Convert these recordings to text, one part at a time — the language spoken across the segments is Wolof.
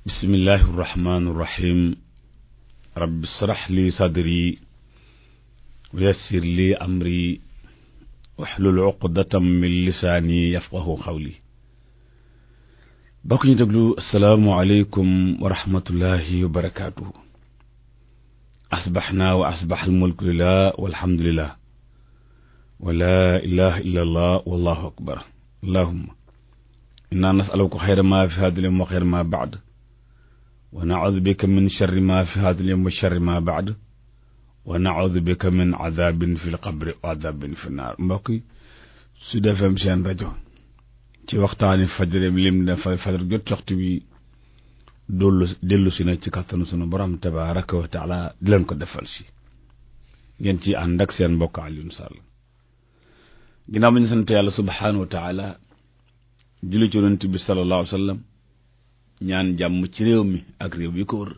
bismillahi irrahmani irrahim rabbi israh li sadri wa yassir li amri waxlul uqdatam min lisaani yafqahu xawli bokk ñu déglu asalaamualeykum wa rahmatullahi wa barakaatuhu asbaxnaa wa asbax almulku lillah walhamdulillah wa laa ilaha illa allah wallahu akbar allahumma inna nasaluka xayra ma fi hada lyowm wa xayra ma baad wa naudu bika min charri ma fi hada lyowm wa charri ma baad wa naudu bika min adabin fi lqabri wa adabin fi naar mbokk yi Sud FM seen rajo ci waxtaani fajar lim dafa fajar jot waxtu bi dollu dellu si na ci kattanu sunu borom tabaraka wa taala di leen ko defal si ngeen ci ànd ak seen mbokk Alioune Sall ginnaaw ba ñu sant yàlla subhanahu wa taala julli ci yonent bi sallallahu alayhi wa sallam ñaan jàmm ci réew mi ak réew yi ko wër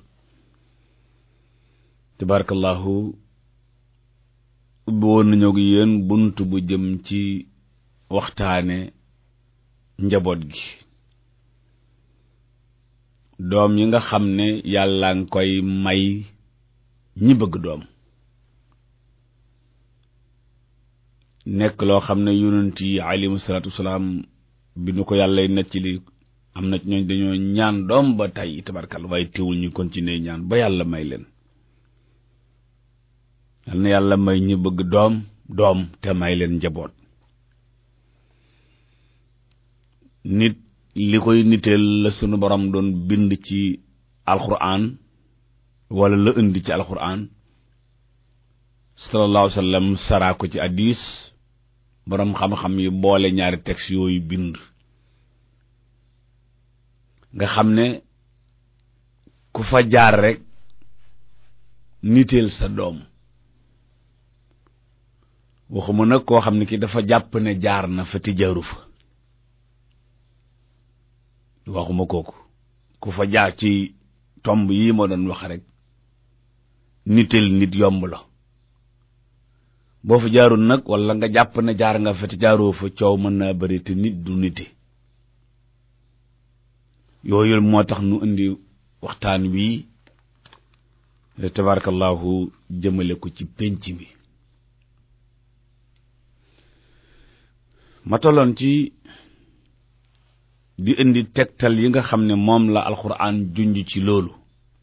tabarakallahu ubbi woon nañoo gi yéen bunt bu jëm ci waxtaane njaboot gi doom yi nga xam ne yàlla nga koy may ñi bëgg doom nekk loo xam ne yonent yi alayhimu salaatu wasalaam bi nu ko yàlla necc li am na ñooñ dañoo ñaan doom ba tey tabarkal waaye teewul ñu continuer ñaan ba yàlla may leen yal na yàlla may ñu bëgg doom doom te may leen njaboot nit li koy niteel la sunu borom doon bind ci alquran wala la indi ci alquran sallallahu alayhi wa sallam saraa ko ci hadis borom xam-xam yi boole ñaari texte yooyu bind nga xam ne ku fa jaar rek niteel sa doom waxuma nag koo xam ne ki dafa jàpp ne jaar na fa ti jaaru fa waxuma kooku ku fa jaar ci tomb yii ma doon wax rek niteel nit yomb la boo fa jaarul nag wala nga jàpp ne jaar nga fa te jaaroo fa coow mën naa bari te nit du nite yooyu moo tax nu indi waxtaan wii tabarakallahu jëmale ko ci pénc mi ma tolloon ci di indi tegtal yi nga xam ne moom la alxuraan junj ci loolu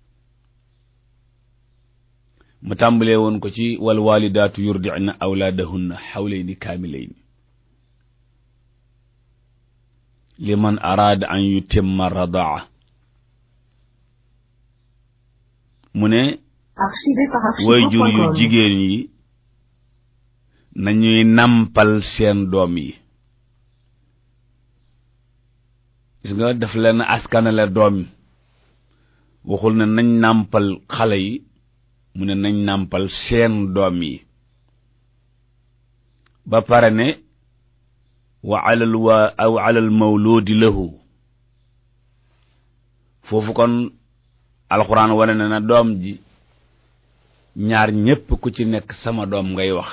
mu tàmbalee woon ko ci wal walidaatu yurdi'na awlaadahunna xawlayni kaamilayni liman araada an yutimma radaa mu ne way jur yu jigéen yi nañuy nampal seen doom yi gis nga daf leen askanale doom yi waxul ne nañ nàmpal xale yi mu ne nañ nàmpal seen doom yi ba pare ne wa alal waa aw alal mawludi lahu foofu kon alxuraan wane na na doom ji ñaar ñépp ku ci nekk sama doom ngay wax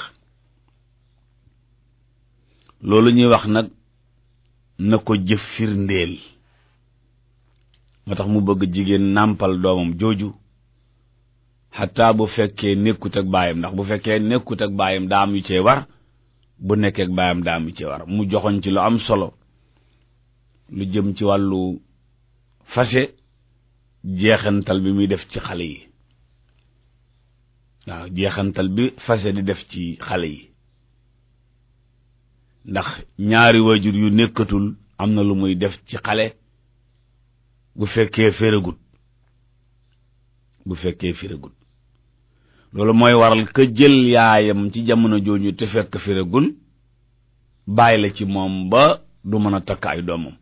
loolu ñuy wax nag na ko jëf firndeel moo tax mu bëgg jigéen nàmpal doomam jooju xataa bu fekkee nekkut ak baayam ndax bu fekkee nekkut ak baayam daa am yu cee war bu nekkee ak baayam daa am yu cee war mu joxoñ ci lu am solo lu jëm ci wàllu fase jeexantal bi muy def ci xale yi waaw jeexantal bi fase di def ci xale yi ndax ñaari waajur yu nekkatul am na lu muy def ci xale bu fekkee féragut bu fekkee féragut loolu mooy waral ka jël yaayam ci jamono jooju te fekk féragul bàyyi la ci moom ba du mën a takk ay doomam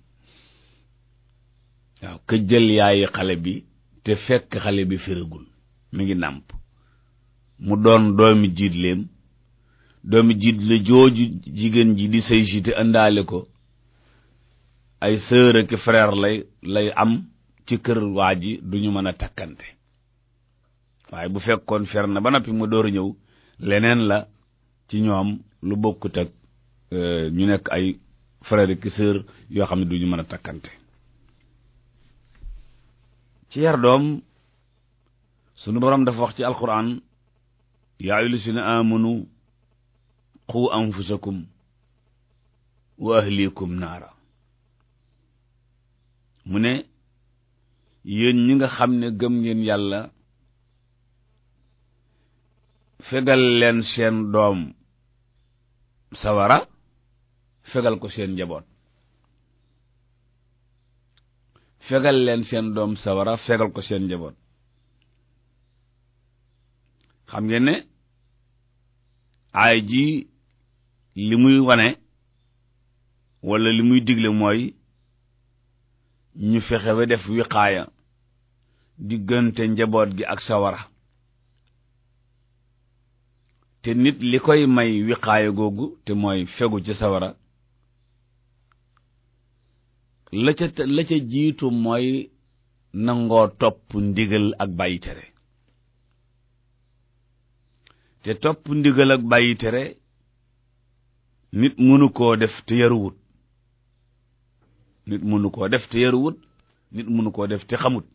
waaw ka jël yaayi xale bi te fekk xale bi féragul mi ngi nàmp mu doon doomi jiitleem doomi jiit la jooju jigéen ji di sëy si te indaale ko ay sœur ak frère lay lay am ci kër waa ji duñu mën a takkante waaye bu fekkoon fer na ba noppi mu door a ñëw leneen la ci ñoom lu bokkut ak ñu nekk ay frère ak sœur yoo xam ne duñu mën a takkante ci yar doom sunu borom dafa wax ci alquran yaa ayyuhal lazina amanu qu anfusakum wa ahlikum naara mu ne yéen ñi nga xam ne gëm ngeen yàlla fegal leen seen doom sawara fegal ko seen njaboot fegal leen seen doom sawara fegal ko seen njaboot xam ngeen ne aay ji li muy wane walla li muy digle mooy ñu fexe ba def wiqaaya diggante njaboot gi ak sawara te nit li koy may wiqaaya googu te mooy fegu ci sawara la ca la ca jiitu mooy nangoo topp ndigal ak bàyyi tere te topp ndigal ak bàyyi tere nit mënu koo def te yaruwut nit mënu koo def te yaruwut nit mënu koo def te xamut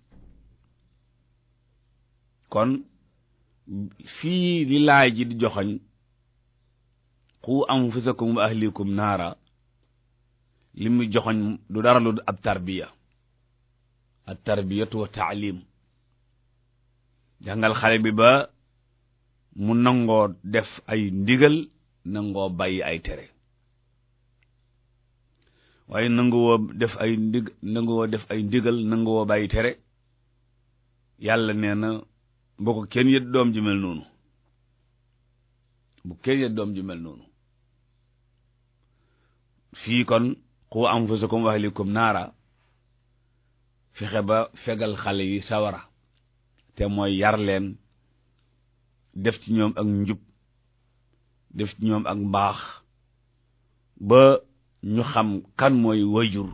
kon fii li laay ji di joxoñ qu anfusakum wa ahlikum naara li muy joxoñ du dara lu ab tarbiya at tarbiyatu wa taalim jàngal xale bi ba mu nangoo def ay ndigal nangoo bàyyi ay tere waaye nanguwoo def ay ndig nanguwoo def ay ndigal nanguwoo bàyyi tere yàlla nee na bu ko kenn yët doom ji mel noonu bu kenn yët doom ji mel noonu fii kon qu anfusakum wa ahlikum naara fexe ba fegal xale yi sawara te mooy yar leen def ci ñoom ak njub def ci ñoom ak mbaax ba ñu xam kan mooy wayjur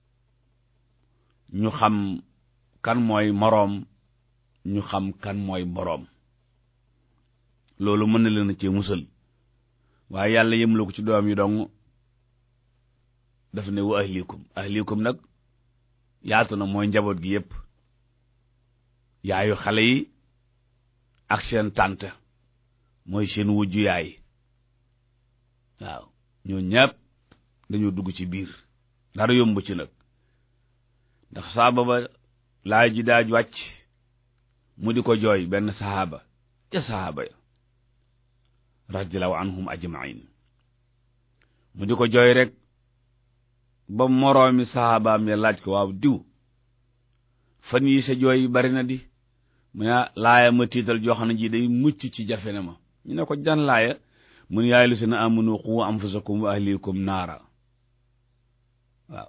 ñu xam kan mooy moroom ñu xam kan mooy boroom loolu mën na leen a cee musal waaye yàlla yëmla ko ci doom yi dong daf ne wa ahlikum ahlikum nag yaatu na mooy njaboot gi yépp yaayu xale yi ak seen tànt mooy seen wujju yaay waaw ñoo ñépp dañoo dugg ci biir dara yomb ci nag ndax saaba ba laay ji daaj wàcc mu di ko jooy benn sahaaba ca sahaaba ya radiallahu anhum ajmain mu di ko jooy rek ba moroomi sahabaam ya laaj ko waaw diw fan yi sa jooy bari na di mu ne laaya ma tiital joo xam ne ji day mucc ci jafe ne ma ñu ne ko jan laaya mun yaay lu si na amunu qu anfusakum wa ahlikum naara waaw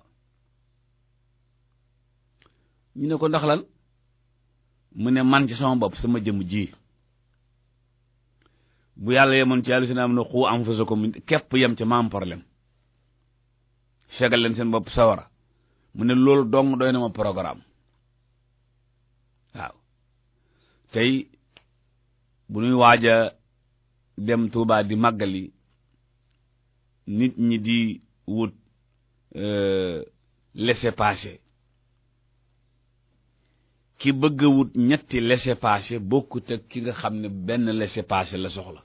ñu ne ko ndax lan mu ne man ci sama bopp sama jëm ji bu yàlla yemoon ci yàlla si na amunu qu anfusakum képp yem ci maam problème fegal leen seen bopp sawara mu ne loolu dong doy na ma programme waaw tey bu ñuy waaj a dem Tuubaa di màggali nit ñi di wut laissez-passer ki bëgg a wut ñetti laissez-passer bokkut ak ki nga xam ne benn laissez-passer la soxla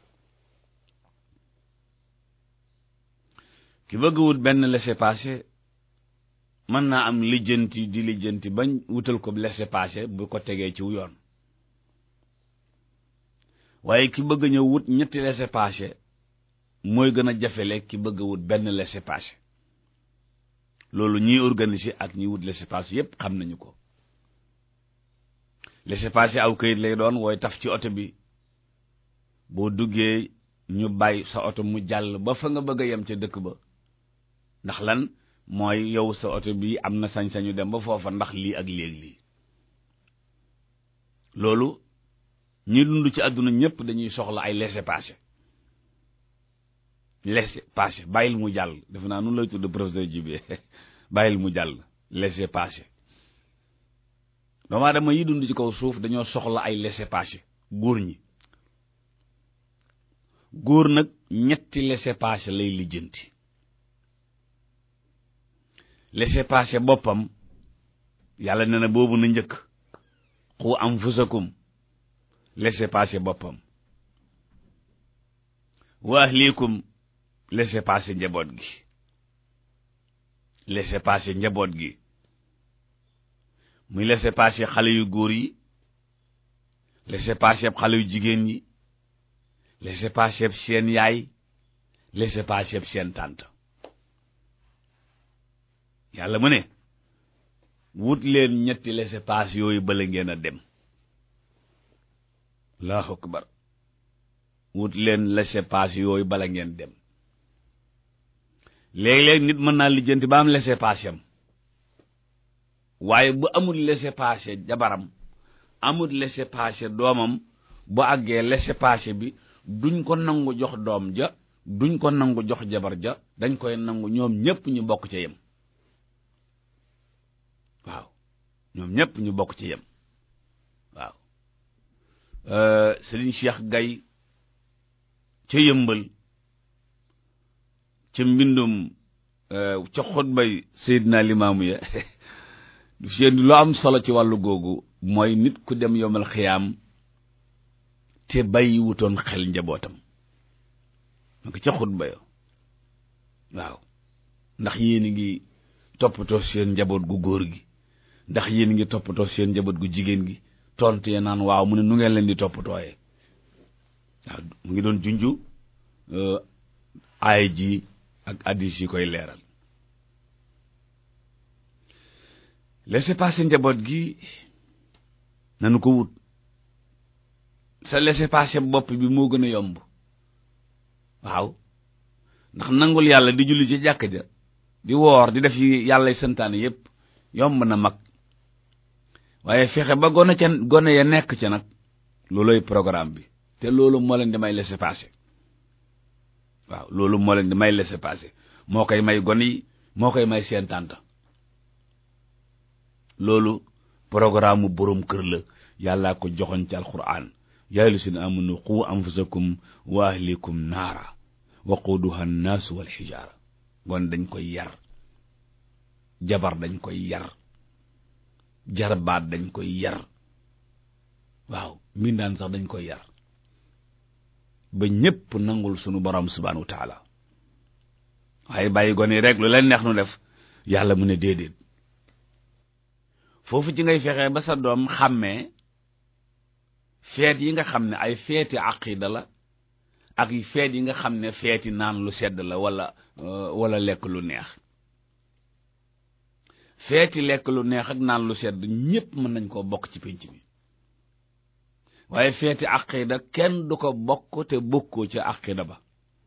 ki bëgg a wut benn laissez-passer mën naa am lijjanti di lijjanti bañ wutal ko laissez-passer bu ko tegee ci yoon waaye ki bëgg ñëw wut ñetti laissez-passer mooy gën a jafele ki bëgg a wut benn laissez-passer loolu ñiy organiser ak ñiy wut laissez-passer yépp xam nañu ko laissez-passer aw këyit lay doon wooy taf ci oto bi boo duggee ñu bàyyi sa oto mu jàll ba fa nga bëgg a yem ca dëkk ba ndax lan mooy yow sa oto bi am na sañ-sañu dem ba foofa ndax lii ak léegi lii loolu ñi dund ci àdduna ñëpp dañuy soxla ay laissez-passer laissez-passer bàyyil mu jàll defe naa nun lay tudd professeur Djibé bàyyil mu jàll laissez-passer doomu aadama yi dund ci kaw suuf dañoo soxla ay laissez-passer góor ñi góor nag ñetti laissez-passer lay lijjanti laissez-passer boppam yàlla nee na boobu na njëkk qu anfusakum laissez passer boppam wa ahlikum laissez passer njaboot gi laissez passer njaboot gi muy laissez passer xale yu góor yi laissez passer xale yu jigéen yi laissez passer seen yaay laissez passer seen tànt yàlla mu ne wut leen ñetti laissez passer yooyu bala ngeen a dem allahu akbar wut leen laissez passer yooyu bala ngeen dem léeg-léeg nit mën naa lijjanti ba am laissez passer am waaye bu amul laissez passer jabaram amul laissez passer doomam bu àggee laissez passer bi duñ ko nangu jox doom ja duñ ko nangu jox jabar ja dañ koy nangu ñoom ñépp ñu bokk ci yem waaw ñoom ñépp ñu bokk ci yem waaw Serigne Cheikh Gaye ca yëmbal ca mbindum ca xutbay Seydina Limaamu ya seen lu am solo ci wàllu googu mooy nit ku dem yomal xiyaam te bàyyi wutoon xel njabootam donc ca xutba ya waaw ndax yéen a ngi toppatoo seen njaboot gu góor gi ndax yéen a ngi toppatoo seen njaboot gu jigéen gi tontu ye naan waaw mu ne nu ngeen leen di toppatooyee waaw mu ngi doon junju aay ji ak addis yi koy leeral laissez passer njaboot gi nanu ko wut sa laissez passer bopp bi moo gën a yomb waaw ndax nangul yàlla di julli ci jàkk ja di woor di def yi yàlla santaane yépp yomb na mag waaye fexe ba gone ca gone ya nekk ca nag looloy programme bi te loolu moo leen di may laisser passer waaw loolu moo leen di may laisser passer moo koy may gone yi moo koy may seen tànt loolu programme mu boroom kër la yàllaa ko joxoon ci alquran yaa ayyuhallazina amanu qu anfusakum wa ahlikum naara waquduha annaasu wal xijaara gon dañ koy yar jabar dañ koy yar jarbaat dañ koy yar waaw mbindaan sax dañ koy yar ba ñépp nangul sunu borom subhanahu wa taala waaye bàyyi gone yi rek lu leen neex nu def yàlla mu ne déedéet foofu ci ngay fexee ba sa doom xàmmee feet yi nga xam ne ay feeti aqida la ak feet yi nga xam ne feeti naan lu sedd la wala wala lekk lu neex feeti lekk lu neex ak naan lu sedd ñépp mën nañ koo bokk ci pénc mi waaye feeti aqida kenn du ko bokk te bokkoo ca aqida ba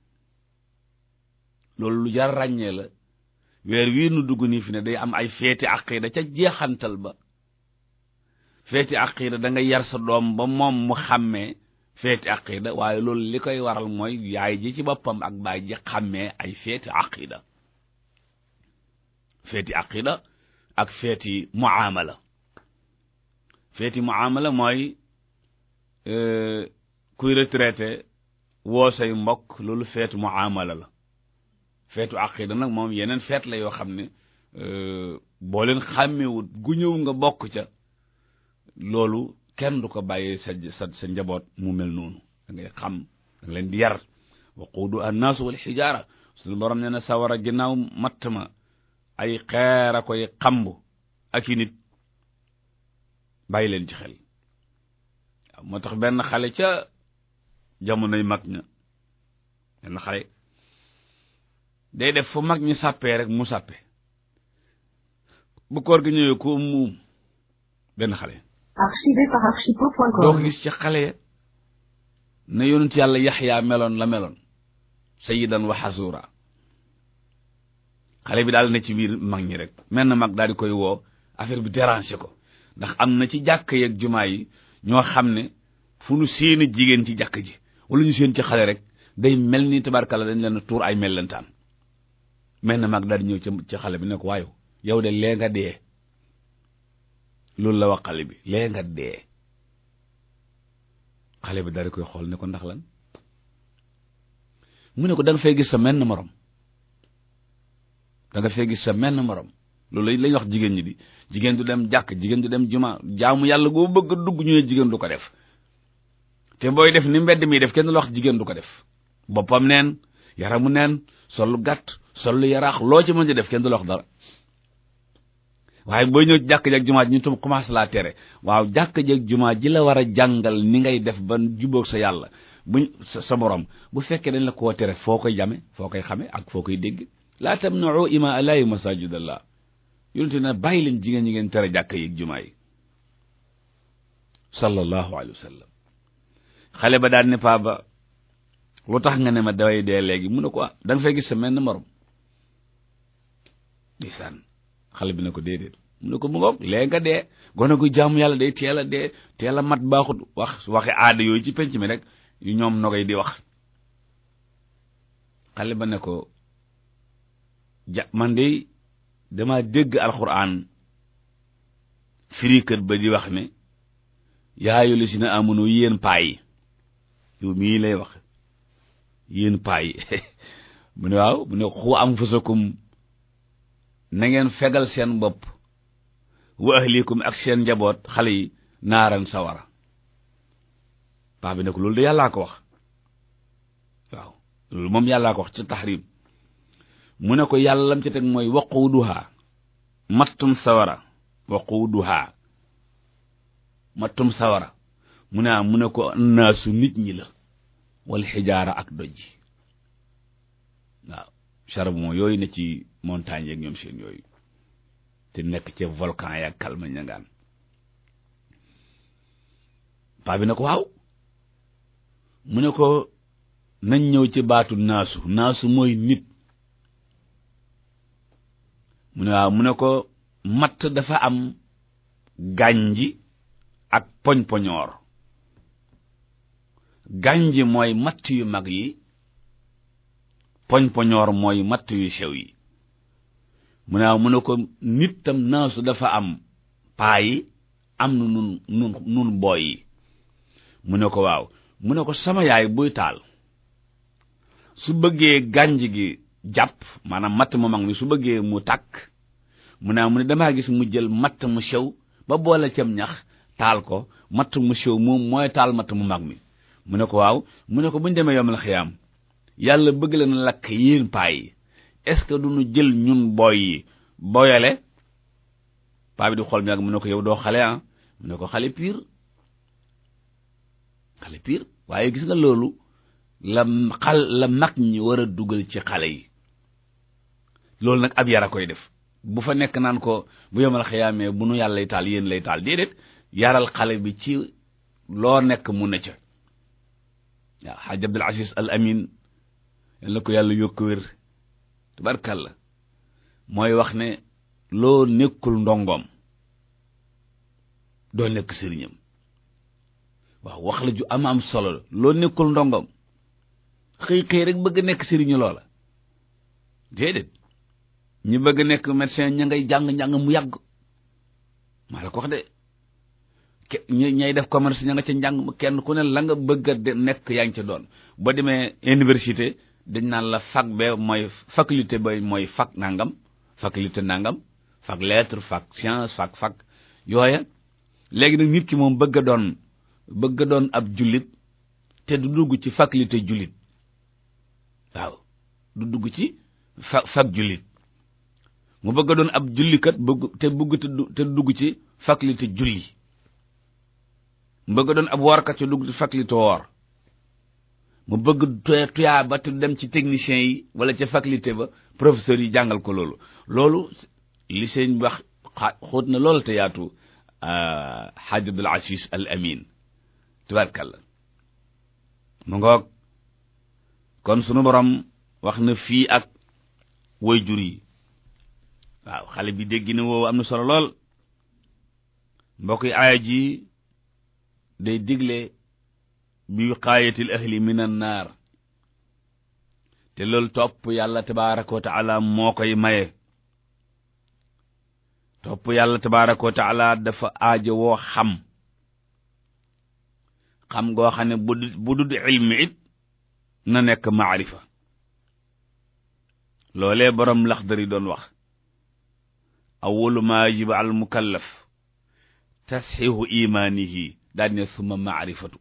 loolu lu jar ràññee la weer wii nu dugg nii fi ne day am ay feeti aqida ca jeexantal ba feeti aqida da nga yar sa doom ba moom mu xàmmee feeti aqida waaye loolu li koy waral mooy yaay ji ci boppam ak baay ji xàmmee ay feeti aqida feeti aqida ak feeti muamala feeti muamala mooy kuy retraité woo say mbokk loolu feetu muamala la feetu aqida nag moom yeneen feet la yoo xam ne boo leen xàmmewut gu ñëw nga bokk ca loolu kenn du ko bàyyee sa sa sa njaboot mu mel noonu da ngay xam da nga leen di yar waquudu annaasu wal xijaara suñu borom nee na sawara ginnaaw matt ma ay xeer a koy xamb ak i nit bàyyi leen ci xel waaw moo tax benn xale ca jamonoy mag ña benn xale day def fu mag ñi sàppee rek mu sàppe bu koor gi ñëwee ko muum benn xale Archivé par doo archipo.com. ko gis ci xale ya na yonent yàlla yaxyaa meloon la meloon sayyidan wa xasuura xale bi daal na ci biir mag ñi rek mel na mag daal di koy woo affaire bi déranger ko ndax am na ci jàkk yeeg jumaa yi ñoo xam ne fu nu seeni jigéen ci jàkk ji wala ñu seen ci xale rek day mel ni tabarkalla dañ leen tuur ay mellentaan mel na mag daal di ñëw ci ci xale bi ne ko waaye yow de lee nga dee loolu la wax xale bi lee nga dee xale bi daal di koy xool ne ko ndax lan mu ne ko da nga fay gis sa menn morom da nga fay gis sa menn morom loolu lañ wax jigéen ñi di jigéen du dem jàkk jigéen du dem juma jaamu yàlla goo bëgg dugg ñu ne jigéen du ko def te booy def ni mbedd mi def kenn du la wax jigéen du ko def boppam neen yaramu neen sollu gàtt sollu yaraax loo ci mën di def kenn du la wax dara waaye booy ñëw jàkk ji ak jumaa ji ñu tam commencé laa tere waaw jàkk ji ak jumaa ji la war a jàngal ni ngay def ba jubóog sa yàlla buñ sa borom bu fekkee dañ la koo tere foo koy jame foo koy xame ak foo koy dégg laa tamna'u ima allahi masajidallah yonente ne bàyyi leen jigéen ñi ngeen tere jàkk yi ak jumaa yi sallallahu alayhi wa sallam xale ba daan ne paa ba lu tax nga ne ma daway dee léegi mu ne ko ah da nga fay gis sa menn morom ndeysaan xale bi ne ko déedéet mu ne ko mu ngoog léegi nga dee gone gu jaamu yàlla day teel a dee teel a mat baaxut wax waxe aada yooyu ci penc mi rek yu ñoom nogay di wax xale ba ne ko ja man de dama dégg alxuraan firikat ba di wax ne yaayu li si na amunu yéen paa yi yow mii lay wax yéen paa yi mu ne waaw mu ne xu anfusakum na ngeen fegal seen bopp wa ahlikum ak seen njaboot xale yi naaran sawara paa bi ne ko loolu de yàllaa ko wax waaw loolu moom yàllaa ko wax ci tahrim mu ne ko yàlla lam ci teg mooy waquuduha mattum sawara waquuduha mattum sawara mu ne mu ne ko naasu nit ñi la wal xijaara ak doj waaw charbon yooyu ne ci montagne yeeg ñoom seen yooyu te nekk ca volcan ya kalma ñangaan paa bi ne ko waaw mu ne ko nañ ñëw ci baatu naasu naasu mooy nit mu ne waaw mu ne ko matt dafa am gànji ak poñ-poñoor gànji mooy matt yu mag yi poñ-poñoor mooy matt yu sew yi mu ne waaw mu ne ko nit tam naasu dafa am paa yi am na nun nun nun booy yi mu ne ko waaw mu ne ko sama yaay buy taal su bëggee gànj gi jàpp maanaam matt mu mag mi su bëggee mu tàkk mu ne mu ne damaa gis mu jël matt mu sew ba boole cam ñax taal ko matt mu sew moom mooy taal matt mu mag mi mu ne ko waaw mu ne ko bu ñu demee yomal xiyaam yàlla bëgg la na lakk yéen paa yi est-ce que duñu jël ñun booy yi boyale paa bi di xool mi ak mu ne ko yow doo xale ah mu ne ko xale piir xale piir waaye gis nga loolu la xal la mag ñi war a dugal ci xale yi loolu nag ab yara koy def bu fa nekk naan ko bu yomal xiyaamee bu nu yàlla lay taal yéen lay taal déedéet yaral xale bi ci loo nekk mu ne ca waaw xaaj Abdul Aziz Al Amin yal na ko yàlla yokk wér tubarkalla mooy wax ne loo nekkul ndongoom doo nekk sëriñam waaw wax la ju am am solo loo nekkul ndongoom xëy xëy rek bëgg nekk sëriñu loola déedéet ñi bëgg nekk médecin ña ngay jàng njàng mu yàgg maa la ko wax de ke ñay def commerce ña nga ca njàng mu kenn ku ne la nga bëgg a nekk yaa ngi ca doon boo demee université dañ naan la fac be mooy faculté ba mooy fac nangam faculté nangam fac lettre fac science fac fac yooya léegi nag nit ki moom bëgg a doon bëgg a doon ab jullit te du dugg ci faculté jullit waaw du dugg ci fa fac jullit mu bëgg a doon ab jullikat bëgg te bëgg te dugg ci faculté julli mu bëgg a doon ab woorkat te dugg ci faculté woor mu bëgg tuyaa ba te dem ci technicien yi wala ca faculté ba professeur yi jàngal ko loolu loolu li seen wax xóot na loolu te yaatu xaaj Abdul Aziz Al Amin tubaarkàlla mu ngoog kon sunu borom wax na fii ak way jur yi waaw xale bi dégg na woowu am na solo lool mbokk yi aaya ji day digle bi wiqaayatil ahli min an naar te loolu topp yàlla tabaraka wa taala moo koy maye topp yàlla tabaraka wa taala dafa aajo woo xam xam goo xam ne bu bu dud ilmi it na nekk maarifa loolee borom laxdari doon wax awalu ma yajibu al mukallaf tasxiixu imaanihi daal ne summa maarifatu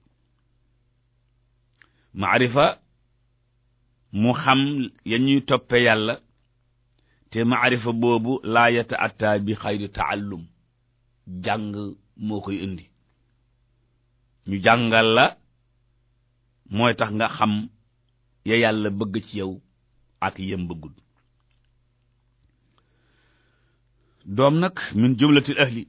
maarifa mu xam ya ñuy toppe yàlla te maarifa boobu laa yata atta bi xayri taallum jàng moo koy indi ñu jàngal la mooy tax nga xam ya yàlla bëgg ci yow ak yem bëggul doom nag min jumlatil ahli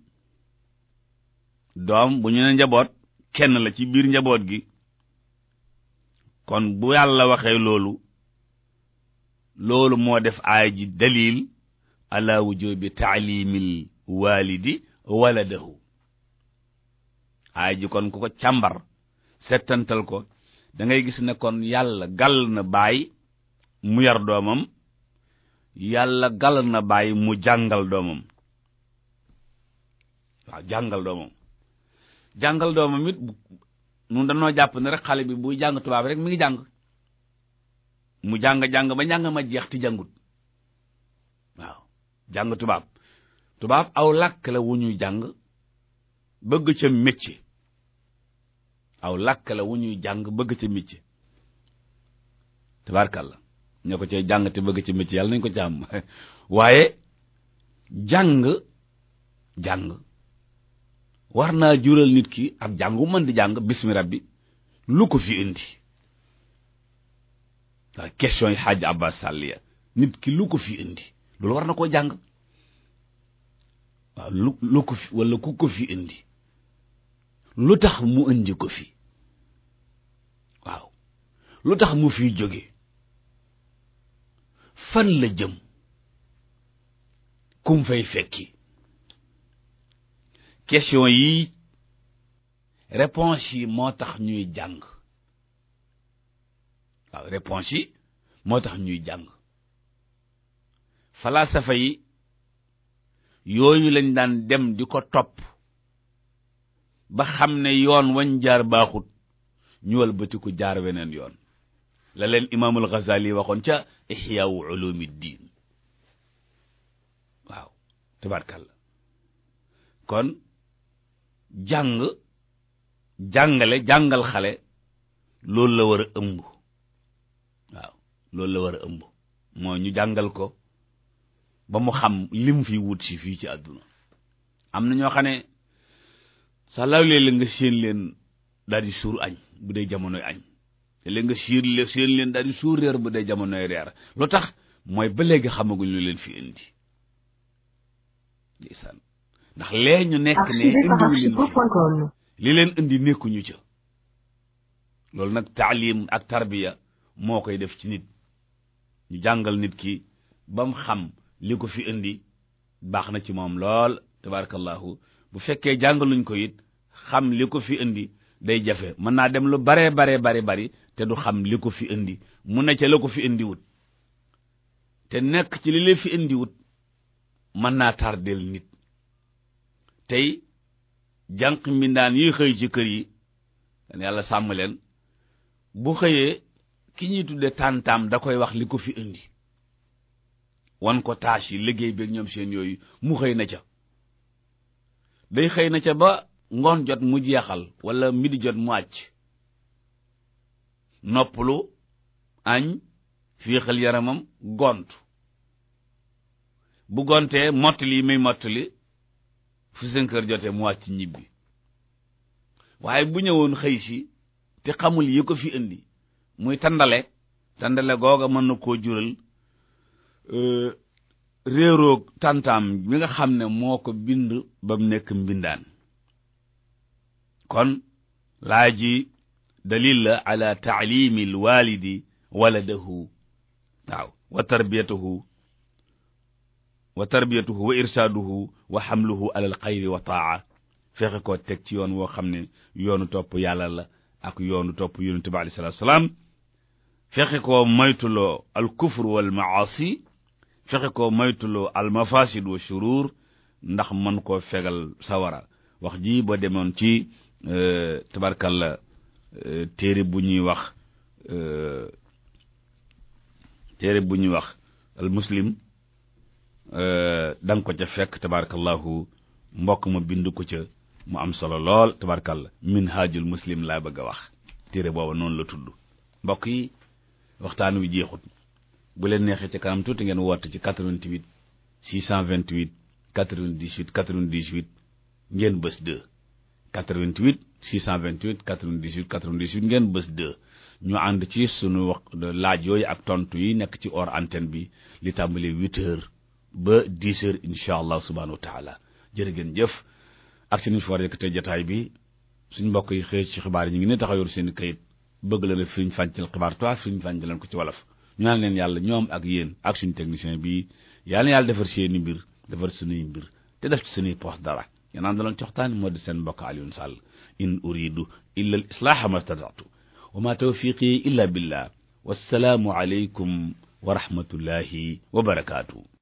doom bu ñu ne njaboot kenn la ci biir njaboot gi kon bu yàlla waxee loolu loolu moo def aay ji dalil ala wujubi taalimil walidi waladahu aay ji kon ku ko càmbar settantal ko da ngay gis ne kon yàlla gàll na baay mu yar doomam yàlla gàll na baay mu jàngal doomam waaw jàngal doomam jàngal doomam it nun dañoo jàpp ne rek xale bi buy jàng tubaab rek mi ngi jàng mu jàng-jàng ba njàng ma jeex ti jàngut waaw jàng tubaab tubaab aw làkk la wu ñuy jàng bëgg ca métier aw làkk la wu ñuy jàng bëgg ca métier tabaarkàlla ñoo ko cay jàng te bëgg ca métier yàlla nañ ko ca am waaye jàng jàng war naa jural nit ki ak jàngu mën di jàng bismi rabbi lu ko fi indi waaw question yi xaaj abbas sàlliya nit ki lu ko fi indi loolu war na koo jàng waaw lu lu ko fi wala ku ko fi indi lu tax mu indi ko fi waaw lu tax mu fiy jóge fan la jëm kum fay fekki question yi réponse yi moo tax ñuy jàng waaw réponse yi moo tax ñuy jàng falasafa yi yooyu lañ daan dem di ko topp ba xam ne yoon wañ jaar baaxut ñu walbatiku jaar weneen yoon la leen imaamul Ghazali waxoon ca Ihyaa'u Uluumiddiin waaw tabaarkalla kon jàng jàngale jàngal xale loolu la war a ëmb waaw loolu la war a ëmb mooy ñu jàngal ko ba mu xam lim fi wut si fii ci àdduna am na ñoo xam ne sa law la nga séen leen daal di suur añ bu dee jamonoy añ te léegi nga siir leen séen leen daal di suur reer bu dee jamonoy reer lu tax mooy ba léegi xamaguñ lu leen fi indi ndeysaan ndax lee ñu nekk ne indiwu leen fi li leen indi nekkuñu ca loolu nag taalim ak tarbiya moo koy def ci nit ñu jàngal nit ki ba mu xam li ko fi indi baax na ci moom lool tabarakallahu bu fekkee jàngaluñ ko it xam li ko fi indi day jafe mën naa dem lu bare bare bari bari te du xam li ko fi indi mu ne ca la ko fi indi wut te nekk ci li la fi indi wut mën naa tardeel nit tey jànq mbindaan yi xëy ci kër yi dan yàlla sàmm leen bu xëyee ki ñuy tudde tàntaam da koy wax li ko fi indi wan ko tâche yi liggéey beeg ñoom seen yooyu mu xëy na ca day xëy na ca ba ngoon jot mu jeexal wala midi jot mu àcc noppalu añ fiixal yaramam gont bu gontee mottali yi muy mottali fu seen kër jotee mu wàcc ñibbi waaye bu ñëwoon xëy si te xamul yi ko fi indi muy tandale tandale googa mën na koo jural réeroog tantaam bi nga xam ne moo ko bind ba mu nekk mbindaan kon laa ji dalil la ala taalimi al walidi waladahu waaw wa tarbiyatuhu wa tarbiyatuhu wa irsaaduhu wa xamluhu ala al xayri wa taa fexe koo teg ci yoon woo xam ne yoonu topp yàlla la ak yoonu topp yonente bi alayhi salaatu salaam fexe koo moytuloo al kufr wal maasi fexe koo moytuloo al mafasid wa shurur ndax mën koo fegal sawara wax ji ba demoon ci tabarkalla téere bu ñuy wax téere bu ñuy wax al muslim da nga ko ca fekk tabarakallahu mbokk ma bind ko ca mu am solo lool tabarakallah minhajul muslim laa bëgg a wax téere booba noonu la tudd mbokk yi waxtaan wi jeexut bu leen neexee ca kanam tuuti ngeen woote ci 88 628 98 98 ngeen bës 2 88 628 98 98 ngeen bës 2 ñu ànd ci sunu wax laaj yooyu ak tontu yi nekk ci hors antenne bi li tàmbali 8 heures ba 10 heures incha allah subhanahu wa taala jërë ngeen jëf ak si niñ fi war a yëkkatee jataay bi suñ mbokk yi xëy ci xibaar yi ñu ngi ne taxaw yor seen kayit bëgg la ne firiñ fàncal xibaar toi firiñ fàncal leen ko ci wolof ñu naan leen yàlla ñoom ak yéen ak suñu technicien bi yàlla na yàlla defar seeni mbir defar suñuy mbir te def ci suñuy poos dara yanaan daloon ci waxtaan moo di seen mbokk Alioune Sall in uridu illa al islaaha ma stata'tu wa ma tawfiqi illa billah wassalaamu alaykum wa rahmatullahi wa barakaatu